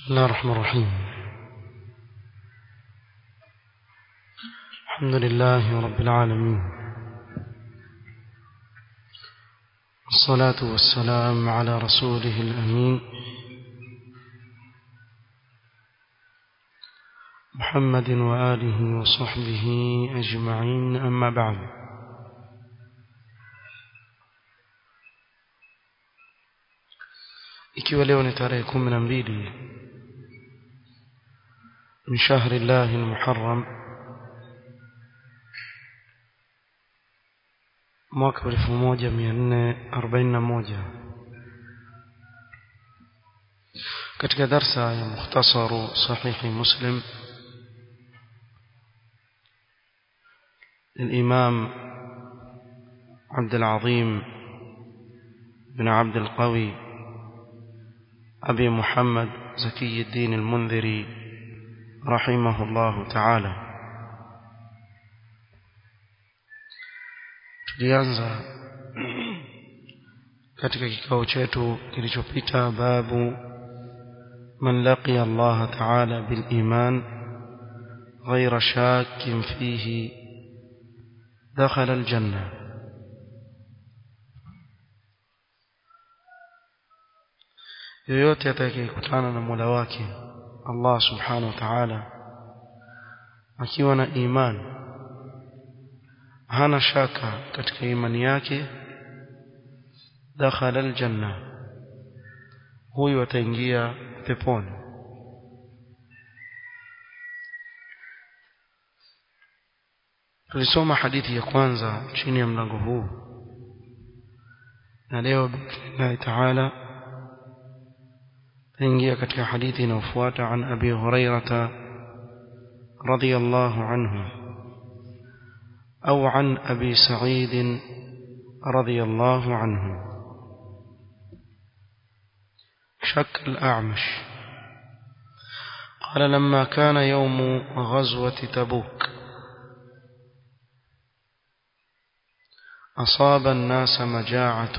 بسم الله الرحمن الرحيم الحمد لله رب العالمين الصلاة والسلام على رسوله الأمين محمد وآله وصحبه أجمعين أما بعد ikiwa leo ni tarehe kumi na mbili min shahri llahi lmuharram mwaka wa elfu moja mia nne arobaini na moja katika darsa ya mukhtasaru sahihi muslim للإمام عبد العظيم بن عبد القوي أبي محمد زكي الدين المنذري رحمه الله تعالى tulianza katika kikao chetu kilichopita babu man laqiya Allah ta'ala bil iman ghayra shakkin fihi dakhala al janna yoyote atakayekutana na Mola wake Allah subhanahu wa ta'ala akiwa na imani hana shaka katika imani yake dakhala aljanna huyu ataingia peponi tulisoma hadithi ya kwanza chini ya mlango huu na leo biidhnillahi taala تنجي كتك حديث نوفوات عن أبي هريرة رضي الله عنه أو عن أبي سعيد رضي الله عنه شك الأعمش قال لما كان يوم غزوة تبوك أصاب الناس مجاعة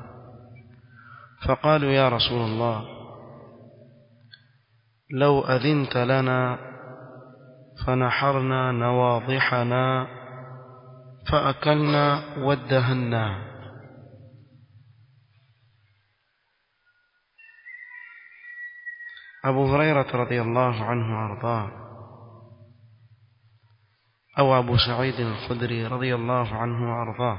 فقالوا يا رسول الله لو أذنت لنا فنحرنا نواضحنا فأكلنا وادهنا أبو هريرة رضي الله عنه وأرضاه أو أبو سعيد الخدري رضي الله عنه وأرضاه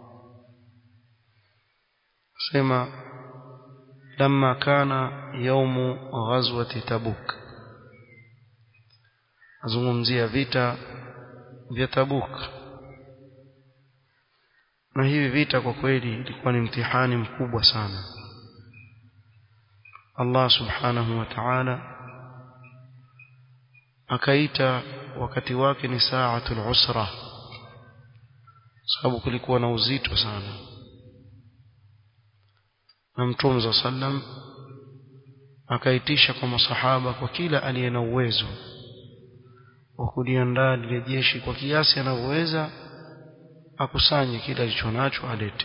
سمع لما كان يوم غزوة تبوك azungumzia vita vya Tabuk na hivi vita kwa kweli ilikuwa ni mtihani mkubwa sana Allah subhanahu wa ta'ala akaita wakati wake ni saatul usra sababu kulikuwa na uzito sana na mtume za sallam akaitisha kwa masahaba kwa kila aliye na uwezo wa kuliandaa lile jeshi kwa kiasi anavyoweza akusanye kila alichonacho alete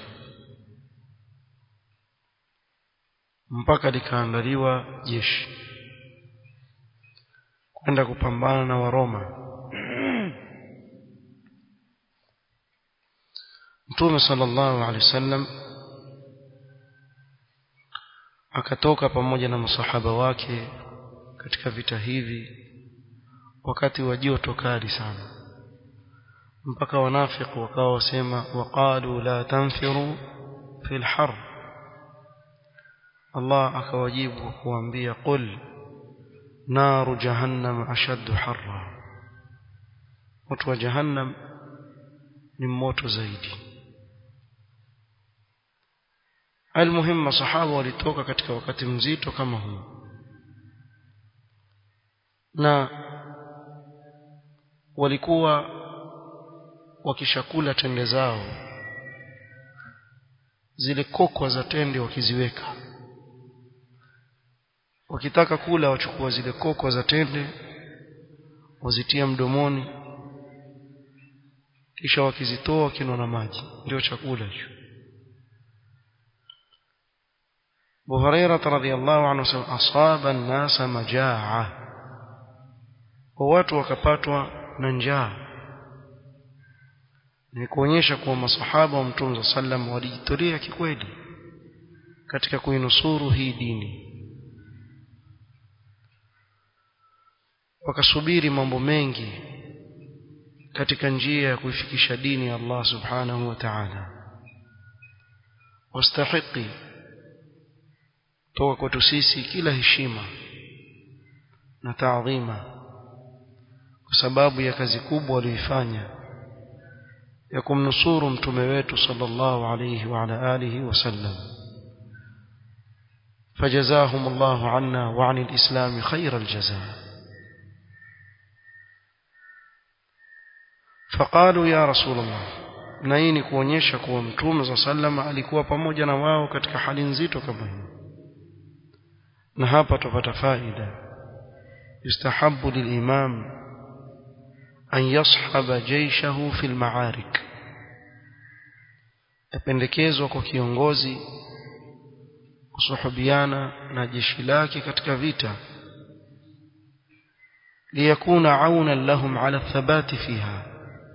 mpaka likaandaliwa jeshi kwenda kupambana na Waroma Mtume sallallahu alaihi wasallam akatoka pamoja na masahaba wake katika vita hivi wakati wa joto kali sana mpaka wanafiki wakawa wasema waqalu la tanfiru fil har Allah akawajibu kuambia qul naru jahannam ashaddu harra moto wa jahannam ni moto zaidi almuhim masahaba walitoka katika wakati mzito kama huu na walikuwa wakishakula tende zao zile kokwa za tende wakiziweka wakitaka kula wachukua zile kokwa za tende wazitia mdomoni kisha wakizitoa wakinwa na maji ndio chakula hicho Abu Hurairah radhiyallahu anhu sema asaba an-nasa majaa wa watu wakapatwa na njaa ni kuonyesha kuwa masahaba wa Mtume sallam walijitolea kikweli katika kuinusuru hii dini wakasubiri mambo mengi katika njia ya kuifikisha dini ya Allah subhanahu wa ta'ala wastahiki toka kwetu sisi kila heshima na taadhima kwa sababu ya kazi kubwa walioifanya ya kumnusuru mtume wetu sallallahu alayhi wa ala alihi wasallam فجزاهم الله عنا وعن الإسلام خير الجزاء فقالوا يا رسول الله na hii ni kuonyesha kuwa mtume za sallama alikuwa pamoja na wao katika hali nzito kama hii na hapa tupata faida yustahabu lilimam an yashaba jayshahu fi almaarik yapendekezwa kwa kiongozi kusuhubiana na jeshi lake katika vita liyakuna aunan lahum ala thabati fiha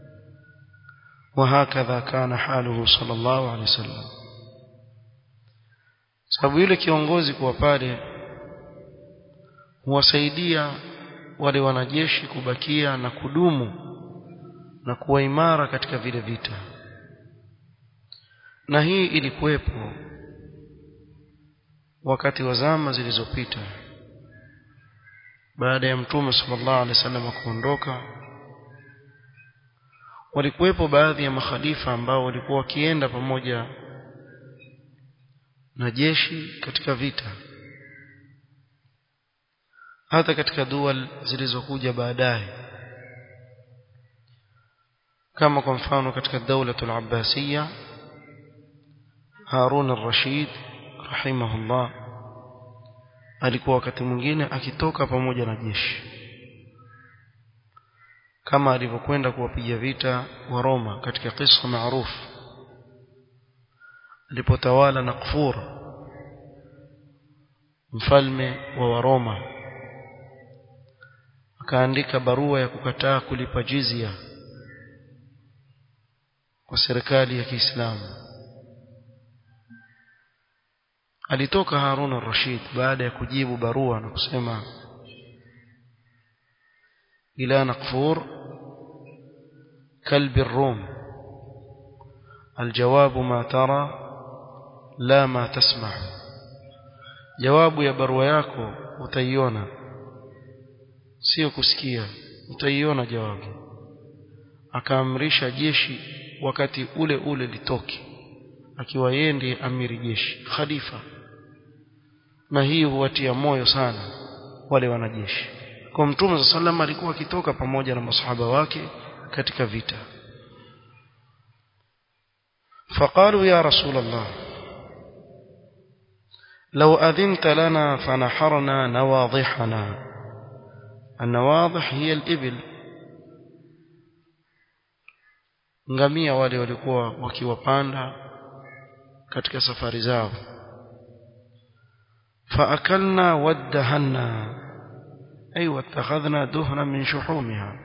وهكذا كان حاله صلى الله عليه وسلم sababu yule kiongozi kuwa pale huwasaidia wale wanajeshi kubakia na kudumu na kuwa imara katika vile vita na hii ilikuwepo wakati wa zama zilizopita baada ya mtume sallallahu alaihi wasallam kuondoka walikuwepo baadhi ya makhalifa ambao walikuwa wakienda pamoja na jeshi katika vita hata katika dual zilizokuja baadaye kama kwa mfano katika daulatul abbasiyya Harun al-Rashid rahimahullah alikuwa wakati mwingine akitoka pamoja na jeshi kama alivyokwenda kuwapiga vita wa Roma katika kisa maarufu alipotawala Nakfur mfalme wa Waroma akaandika barua ya kukataa kulipa jizya kwa serikali ya Kiislamu alitoka Harun al-Rashid baada ya kujibu barua na kusema ila Nakfur كلب الروم الجواب ما ترى لا ما تسمع jawabu ya barua yako utaiona sio kusikia utaiona jawabu akaamrisha jeshi wakati ule ule litoke akiwa yeye ndiye amiri jeshi khalifa na hii huwatia moyo sana wale wanajeshi kwa mtume sallallahu alikuwa akitoka pamoja na masahaba wake katika vita فقالوا يا رسول الله لو أذنت لنا فنحرنا نواضحنا النواضح هي الإبل ngamia wale walikuwa wakiwapanda katika safari zao faakalna waddahanna ay wattakhadhna duhna min shuhumiha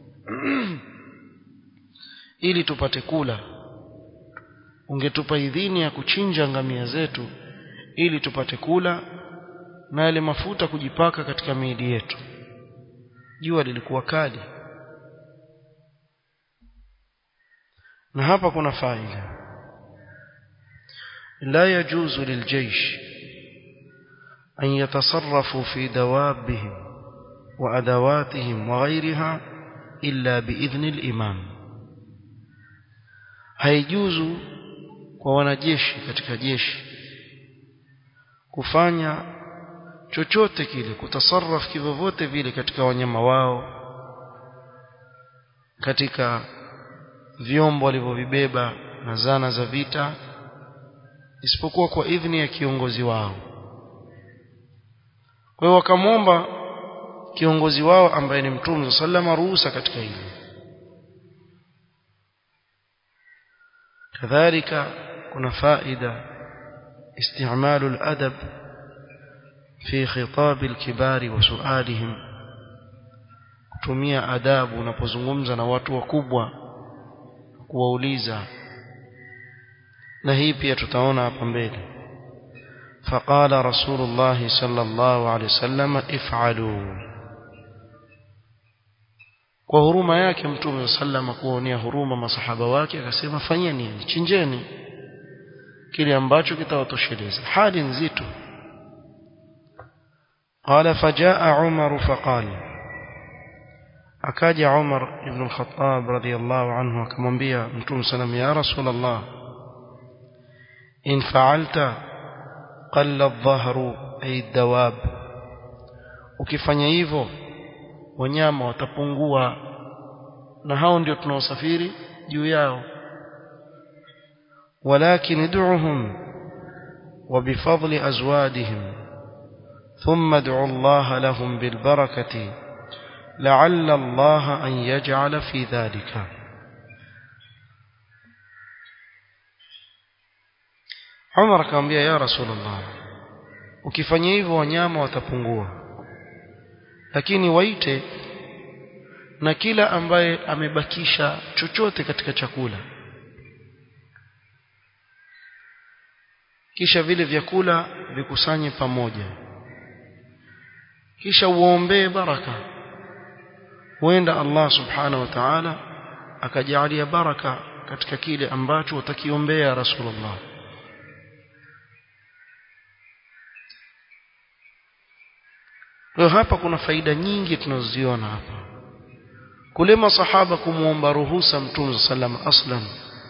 ili tupate kula ungetupa idhini ya kuchinja ngamia zetu ili tupate kula na yale mafuta kujipaka katika miili yetu jua lilikuwa kali na hapa kuna faida la yajuzu liljaysh an yatasarrafu fi dawabihim wa adawatihim wa ghayriha illa biidhni al-imam haijuzu kwa wanajeshi katika jeshi kufanya chochote kile kutasarraf kivyovyote vile katika wanyama wao katika vyombo walivyovibeba na zana za vita isipokuwa kwa idhni ya kiongozi wao kwa hiyo wakamwomba kiongozi wao ambaye ni mtume sallama ruhusa katika hilo kadhalika kuna faida استعمال الأدب في خطاب الكبار وسؤالهم kutumia adabu unapozungumza na watu wakubwa kuwauliza na hii pia tutaona hapa mbele فقال رسول الله صلى الله عليه وسلم افعلوا kwa huruma yake mtume sallama kuonea huruma masahaba wake akasema fanyeni chinjeni kile ambacho kitawatosheleza hali nzito قال فجاء عمر فقال akaja Umar ibn al-Khattab radiyallahu anhu akamwambia Mtume sallam ya Rasulullah in fa'alta qalla adh-dhahru ay dawab ukifanya hivyo wanyama watapungua na hao ndio tunaosafiri juu yao walakin id'uhum وبفضل أزوادهم ثم ادعوا الله لهم بالبركة لعل الله أن يجعل في ذلك عمر akamwambia ya rasulullah ukifanya hivyo wanyama watapungua lakini waite na kila ambaye amebakisha chochote katika chakula kisha vile vyakula vikusanye pamoja kisha uombee baraka huenda Allah subhanahu wa ta'ala akajalia baraka katika kile ambacho utakiombea Rasulullah Kwa hapa kuna faida nyingi tunazoziona hapa kule masahaba kumuomba ruhusa mtume sallam aslan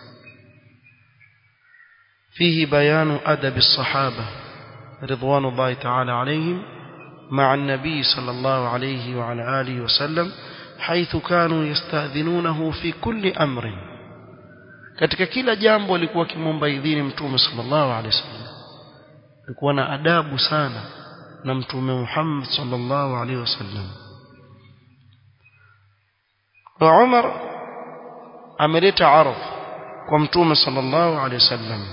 فيه بيان أدب الصحابة رضوان الله تعالى عليهم مع النبي صلى الله عليه وعلى آله وسلم حيث كانوا يستأذنونه في كل أمر katika kila jambo alikuwa kimomba idhini mtume sallallahu alaihi wasallam alikuwa na adabu sana na mtume Muhammad sallallahu alaihi wasallam wa Umar ameleta ardh kwa mtume sallallahu alaihi wasallam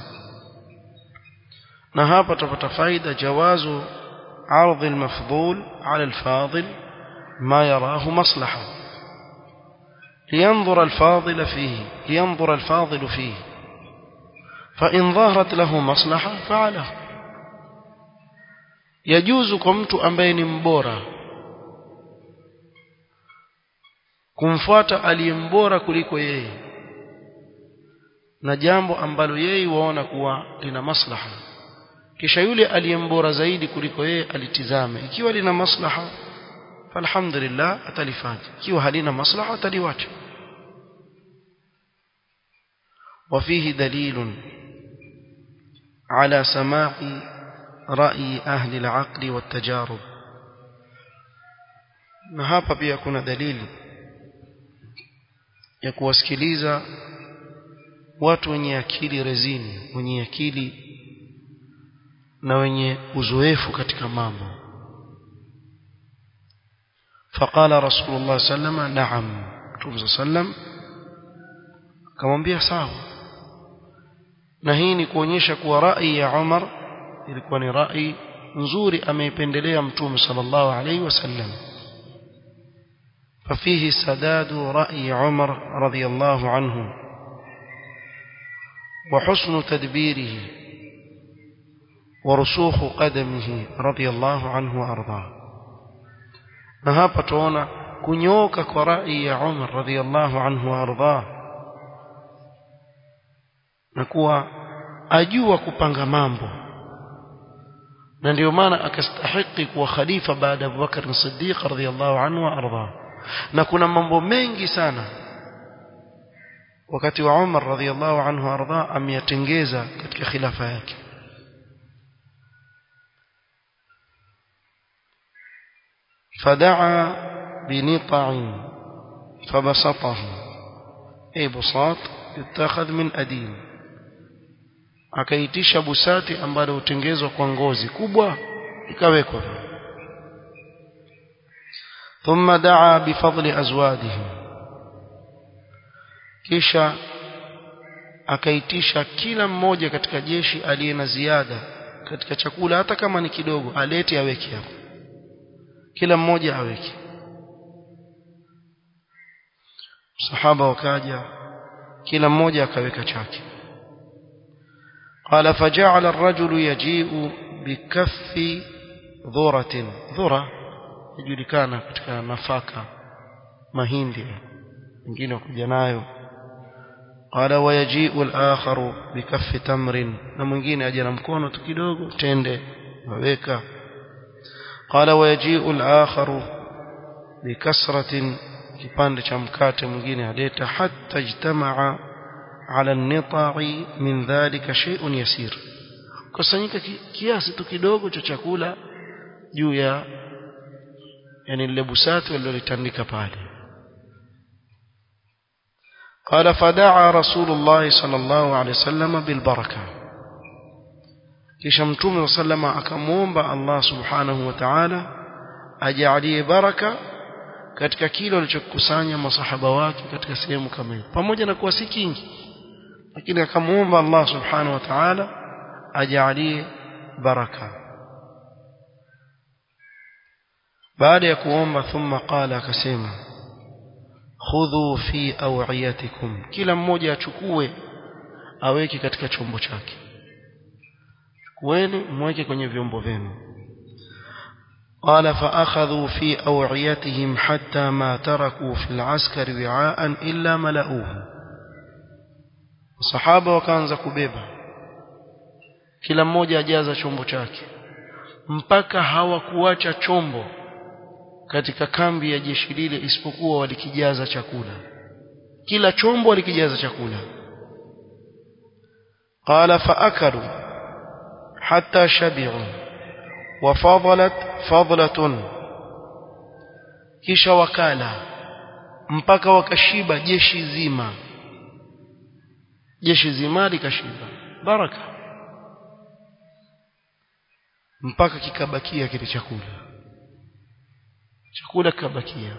na hapa tutapata faida jawazu عرض المفضول على الفاضل ما يراه مصلحة لينظر الفاضل فيه لينظر الفاضل فيه فإن ظهرت له مصلحة فعله يجوز كمت أمبين مبورا kumfuata aliyembora kuliko yeye na jambo ambalo yeye waona kuwa lina maslaha kisha yule aliyembora zaidi kuliko yeye alitizame ikiwa lina maslaha falhamdulillah atalifanya ikiwa halina maslaha ataliwacha وفيه دليل على سماع رأي أهل العقل والتجارب na hapa pia kuna dalili ya kuwasikiliza watu wenye akili rezini wenye akili na wenye uzoefu katika mambo faqala rasulullah sallama na'am mtume sallam akamwambia sawa na hii ni kuonyesha kuwa rai ya Umar ilikuwa ni rai nzuri ameipendelea mtume sallallahu alaihi wasallam ففيه سداد رأي عمر رضي الله عنه وحسن تدبيره ورسوخ قدمه رضي الله عنه وأرضاه نهابة تونا كنيوك كرأي عمر رضي الله عنه وأرضاه نكوى أجوى كبانغ مامبو na ndio maana akastahiki kuwa khalifa baada ya Abubakar Siddiq radhiyallahu anhu wa arda na kuna mambo mengi sana wakati wa Umar radhiyallahu anhu wa arda ameyatengeza katika khilafa yake فدعا بنطع فبسطه أي بساط يتخذ من أديم akaitisha busati ambalo hutengezwa kwa ngozi kubwa ikawekwa thumma daa bifadli azwadihim kisha akaitisha kila mmoja katika jeshi aliye na ziada katika chakula hata kama ni kidogo alete aweke hapo kila mmoja aweke sahaba wakaja kila mmoja akaweka chake قال فجعل الرجل يجيء بكف ذرة ذرة يجulikana katika nafaka mahindi wengine wakuja nayo قال ويجيء الآخر بكف تمر na mwingine aje na mkono tu kidogo tende waweka قال ويجيء الآخر بكسرة kipande cha mkate mwingine aleta hatta ijtamaa ala an-nita'i min dhalika shay'un yasir kusanyika kiasi tu kidogo cha chakula juu ya yani lile busati walilotandika pale قال فدعا رسول الله صلى الله عليه وسلم بالبركه kisha mtume sallama akamuomba Allah subhanahu wa ta'ala ajalie baraka katika kile walichokusanya masahaba wake katika sehemu kama hiyo pamoja na kuwa si kingi lakini akamuomba Allah subhanahu wa ta'ala ajalie baraka baada ya kuomba thumma qala akasema khudhu fi awiyatikum kila mmoja achukue aweke katika chombo chake chukueni mweke kwenye vyombo vyenu قال فأخذوا في أوعيتهم حتى ما تركوا في العسكر وعاء إلا ملؤوه الصحابة وكانza kubeba kila mmoja ajaza chombo chake mpaka hawakuacha chombo katika kambi ya jeshi lile isipokuwa walikijaza chakula kila chombo walikijaza chakula qala faakalu hatta shabi'u وفضلت فضلة kisha wakala mpaka wakashiba jeshi zima jeshi zima likashiba baraka mpaka kikabakia kile chakula chakula kikabakia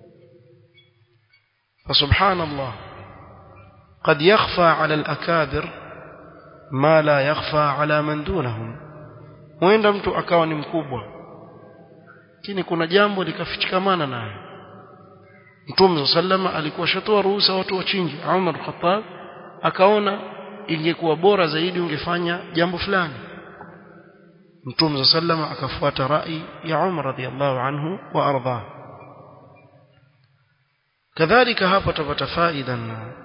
فسبحان الله قد يخفى على الأكابر ما لا يخفى على من دونهم huenda mtu akawa ni mkubwa lakini kuna jambo likafichikamana naye Mtume sallama alikuwa shatoa ruhusa watu wachinje Umar Khattab akaona ingekuwa bora zaidi ungefanya jambo fulani Mtume sallama akafuata rai ya Umar radhiallahu anhu wa arda kadhalika hapa tupata faida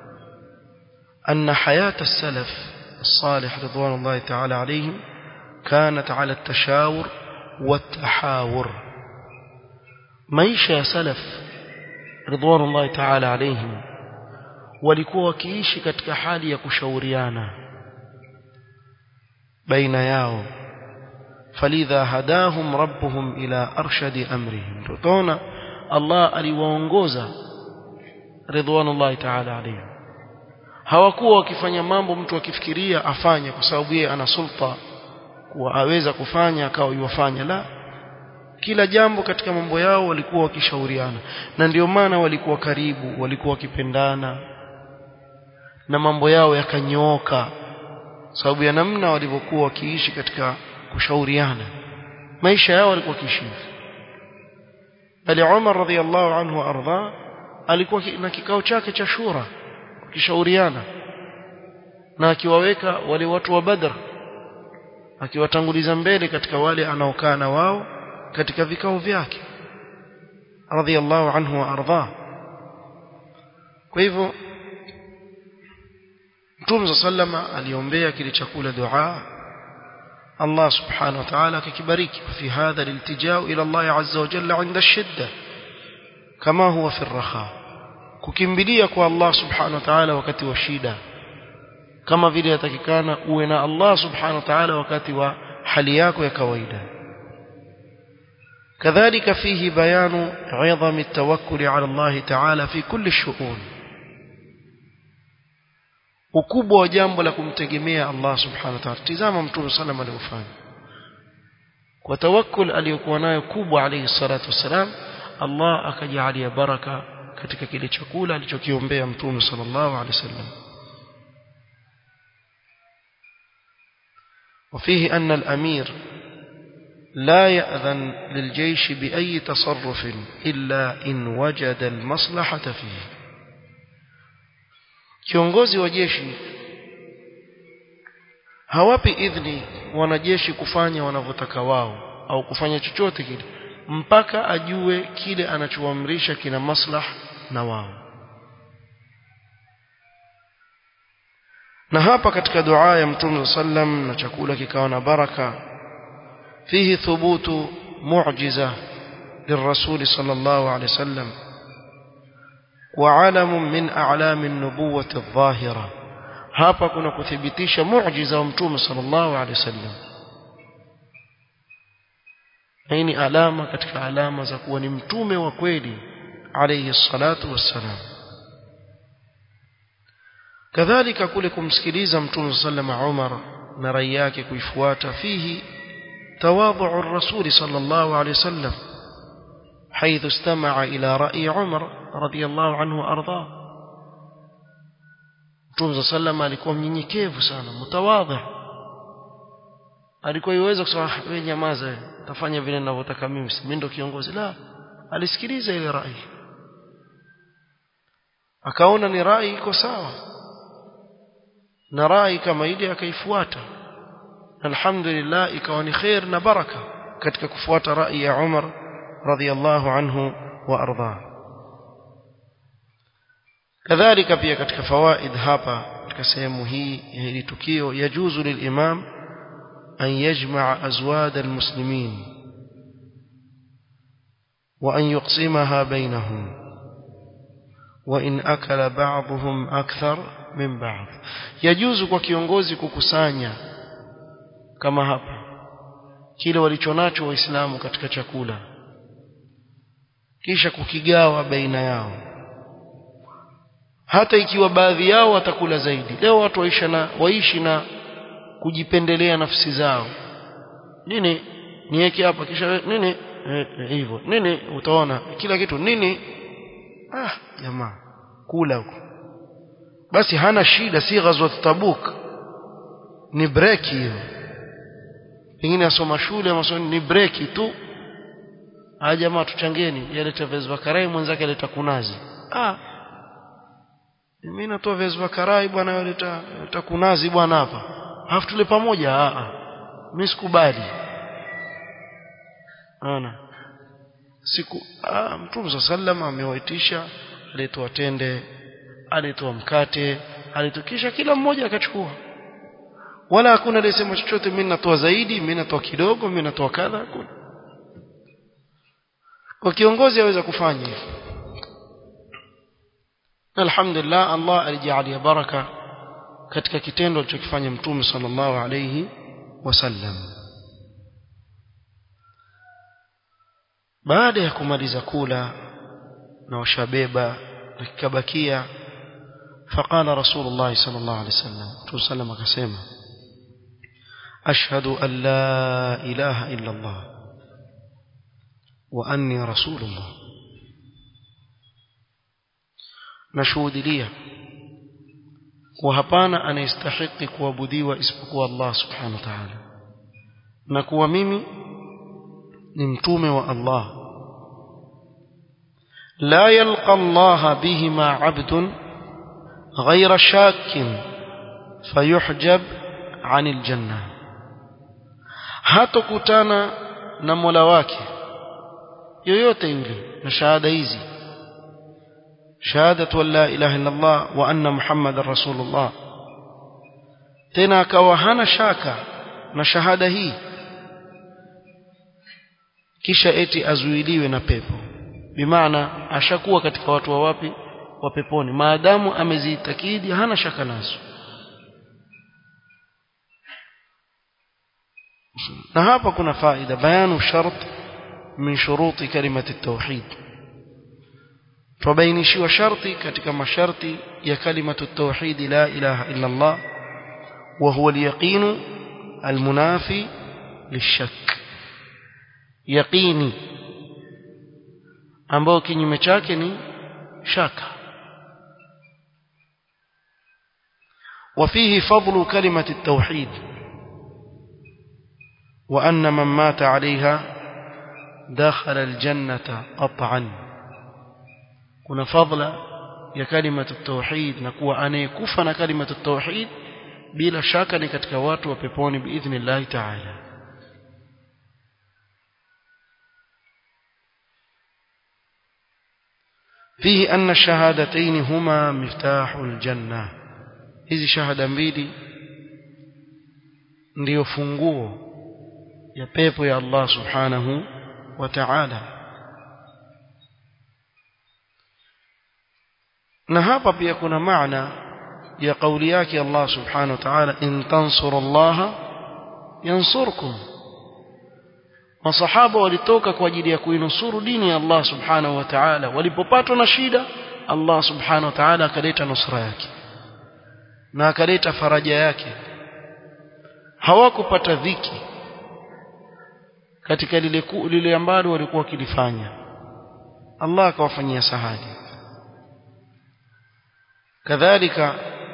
أن حياة السلف الصالح رضوان الله تعالى عليهم كانت على التشاور والتحاور maisha ya salaf ridwanullahi ta'ala alayhim walikuwa wakiishi katika hali ya kushauriana baina yao falidha hadahum rabbuhum ila arshadi amrihim tutaona Allah aliwaongoza ridwanullahi ta'ala alayhim hawakuwa wakifanya mambo mtu akifikiria afanye kwa sababu yeye ana sulta kuwa aweza kufanya akawa yuwafanya la kila jambo katika mambo yao walikuwa wakishauriana na ndio maana walikuwa karibu walikuwa wakipendana na mambo yao yakanyooka sababu ya namna walivyokuwa wakiishi katika kushauriana maisha yao walikuwa wakiishi bali Umar radhiallahu anhu ardha alikuwa na kikao chake cha shura wakishauriana na akiwaweka wale watu wa Badr akiwatanguliza mbele katika wale anaokaa na wao katika vikao vyake radhiallahu anhu wa ardha kwa hivyo Mtume sallama aliombea kile chakula dua Allah subhanahu wa ta'ala akikibariki fi hadha liltijao ila Allah azza wa jalla inda shidda kama huwa fi raha kukimbilia kwa Allah subhanahu wa ta'ala wakati wa shida kama vile yatakikana uwe na Allah subhanahu wa ta'ala wakati wa hali yako ya kawaida كذلك فيه بيان عظم التوكل على الله تعالى في كل الشؤون ukubwa wa jambo la kumtegemea Allah subhanahu wa ta'ala tizama mtume sallam aliyofanya kwa tawakkul aliyokuwa nayo kubwa alayhi salatu wasalam Allah akajalia baraka katika kile chakula alichokiombea mtume sallallahu alayhi wasallam وفيه أن الأمير لا يأذن للجيش بأي تصرف إلا إن وجد المصلحة فيه kiongozi wa jeshi hawapi idhni wanajeshi kufanya wanavyotaka wao au kufanya chochote kile mpaka ajue kile anachoamrisha kina maslah na wao na hapa katika dua ya mtume sallam na chakula kikawa na baraka fihi thubutu mu'jiza للرسول صلى الله عليه وسلم وعلم من أعلام النبوة الظاهرة hapa kuna kuthibitisha muujiza wa mtume sallallahu alaihi wasallam hii ni alama katika alama za kuwa ni mtume wa kweli alayhi salatu wassalam kadhalika kule kumsikiliza mtume sallallahu Umar na rai yake kuifuata fihi tawadhu ar-rasul sallallahu alayhi wasallam حيث استمع إلى رأي عمر رضي الله عنه وأرضاه Mtume sallam alikuwa mnyenyekevu sana mtawadhi alikuwa iweza kusema wewe nyamaza wewe tafanya vile ninavyotaka mimi mimi ndo kiongozi la alisikiliza ile rai akaona ni rai iko sawa na rai kama ile akaifuata alhamdulillah ikawa ni khair na baraka katika kufuata rai ya Umar radhiyallahu anhu wa ardhah kadhalika pia katika fawaid hapa katika sehemu hii ya hili tukio yajuzu lilimam an yajmaa azwad almuslimin wa an yuqsimaha bainahum wa in akala ba'dhum akthar min ba'd yajuzu kwa kiongozi kukusanya kama hapa kile walichonacho waislamu katika chakula kisha kukigawa baina yao hata ikiwa baadhi yao watakula zaidi leo watu waishi na waishi na kujipendelea nafsi zao nini niweke hapa kisha nini hivyo e, e, nini utaona kila kitu nini ah jamaa kula huko basi hana shida si ghazwat tabuk ni break hiyo pengine asoma shule masomo ni break tu ah jamaa tuchangeni yaleta vezwa karai mwenzake aleta kunazi ah mimi natoa vezwa karai bwana yaleta leta kunazi bwana hapa alafu tule pamoja ah ah mimi sikubali ana siku ah mtume sallam amewaitisha alitoa tende alitoa mkate alitukisha kila mmoja akachukua wala hakuna aliyesema chochote mimi natoa zaidi mimi natoa kidogo mimi natoa kadha hakuna kwa kiongozi aweza kufanya hivyo alhamdulillah Allah alijalia baraka katika kitendo alichokifanya mtume sallallahu alayhi wasallam baada ya kumaliza kula na washabeba na kikabakia فقال رسول الله صلى الله عليه وسلم رسول سلم akasema أشهد أن لا إله إلا الله وأني رسول الله nashuhudilia kuwa hapana anayestahiki kuabudiwa isipokuwa Allah subhanahu wa ta'ala na kuwa mimi ni mtume wa Allah la yalqa Allah bihima 'abdun ghayra shakkin fayuhjab 'anil janna hatokutana na Mola wake yoyote yule na shahada hizi شهادة لا إله إلا الله وأن محمد رسول الله tena akawa hana shaka na shahada hii kisha eti azuiliwe na pepo bimaana ashakuwa katika watu wa wapi wa peponi maadamu amezitakidi hana shaka nazo na hapa kuna faida bayanu shart min shuruti kalimati tauhid tubainishiwa sharti katika masharti ya kalimatu tauhid la ilaha illa Allah wa huwa al-yaqin al-munafi lishak yaqini ambao kinyume chake ni shaka وفيه فضل كلمة التوحيد وأن من مات عليها دخل الجنة قطعا كنا فضل يا كلمة التوحيد نكوى أن يكفنا كلمة التوحيد بلا شك نكتك watu wa peponi بإذن الله تعالى فيه أن الشهادتين هما مفتاح الجنة hizi shahada mbili ndiyo funguo ya pepo ya Allah subhanahu wa ta'ala na hapa pia kuna maana ya kauli yake Allah subhanahu wa ta'ala in tansurullaha yansurkum masahaba walitoka kwa ajili ya kuinusuru dini ya Allah subhanahu wa ta'ala walipopatwa na shida Allah subhanahu wa ta'ala akaleta nusra yake na akaleta faraja yake hawakupata dhiki katika lile lile ambalo walikuwa wakilifanya Allah akawafanyia sahali kadhalika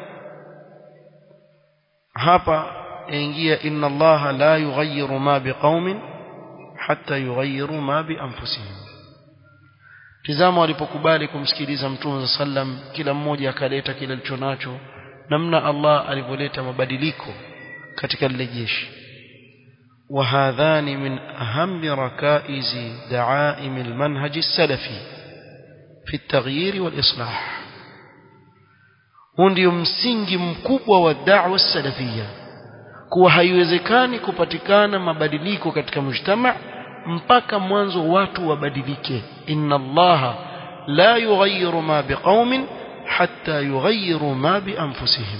hapa yaingia inna Allah la yughayyiru ma biqaumin hatta yughayyiru ma bi anfusihim tizama walipokubali kumsikiliza mtume sallam kila mmoja akaleta kile alichonacho namna Allah alivyoleta mabadiliko katika lile jeshi وهذان من أهم ركائز دعائم المنهج السلفي في التغيير والإصلاح huu ndio msingi mkubwa wa da'wa salafia kuwa haiwezekani kupatikana mabadiliko katika mujtama mpaka mwanzo watu wabadilike inna allaha la yughayyiru ma biqaumin hatta yughayyiru ma bi anfusihim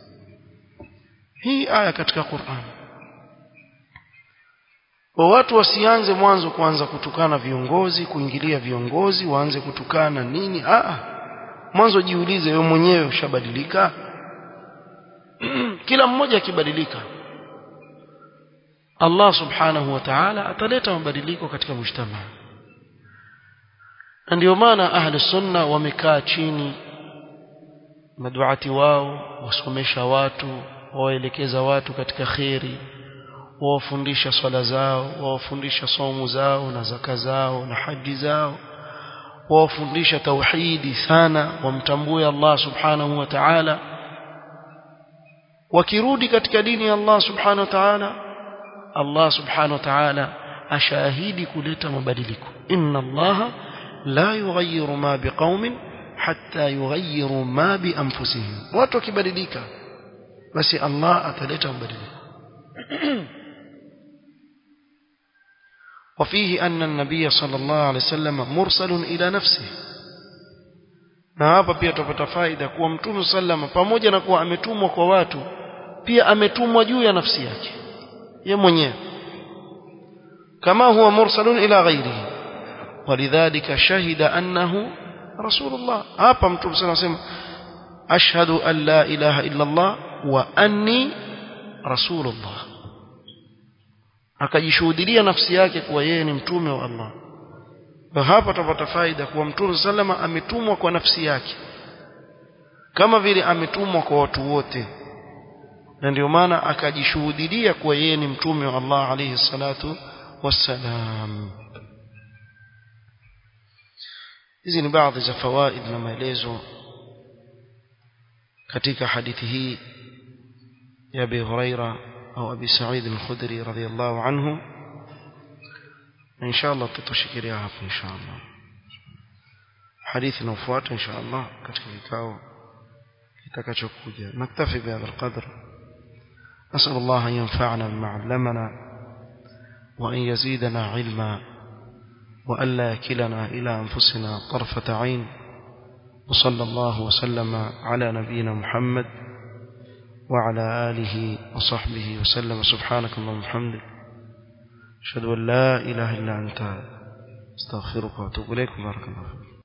hii aya katika Qur'an wa watu wasianze mwanzo kuanza kutukana viongozi kuingilia viongozi waanze kutukana nini a mwanzo jiulize wewe mwenyewe ushabadilika kila mmoja akibadilika Allah subhanahu wa ta'ala ataleta mabadiliko katika mujtama na ndio maana ahli sunna wamekaa chini maduati wao wasomesha watu waelekeza watu katika kheri wawafundisha swala zao wawafundisha somo zao na zaka zao na haji zao wawafundisha tauhidi sana wamtambue Allah subhanahu wa ta'ala wakirudi katika dini ya Allah subhanahu wa ta'ala Allah subhanahu wa ta'ala ashahidi kuleta mabadiliko inna Allah la yughayyiru ma biqaumin hatta yughayyiru ma bi anfusihim watu wakibadilika basi Allah ataleta mabadiliko وفيه أن النبي صلى الله عليه وسلم مرسل إلى نفسه na hapa pia tupata faida kuwa mtume sallama pamoja na kuwa ametumwa kwa watu pia ametumwa juu ya nafsi yake ye mwenyewe kama huwa mursalun ila ghairihi walidhalika shahida annahu rasulullah hapa mtume sallama anasema ashhadu an la ilaha illa allah wa anni rasulullah akajishuhudia nafsi yake kuwa yeye ni mtume wa Allah na hapa tutapata faida kuwa mtume sallama ametumwa kwa nafsi yake kama vile ametumwa kwa watu wote na ndio maana akajishuhudia kuwa yeye ni mtume wa Allah alayhi salatu wassalam hizi ni baadhi za fawaid na maelezo katika hadithi hii ya Abi Huraira au Abi Sa'id al-Khudri radhiyallahu anhu إن شاء الله تتشكريها hapo إن شاء الله حديث نوفوات إن شاء الله katika kikao kitakachokuja نكتفي بهذا القدر نسأل الله أن ينفعنا بما علمنا وأن يزيدنا علما وألا يكلنا إلى أنفسنا طرفة عين وصلى الله وسلم على نبينا محمد وعلى آله وصحبه وسلم سبحانك اللهم وبحمدك أشهد أن لا إله إلا أنت استغفرك وأتوب إليك بارك الله فيك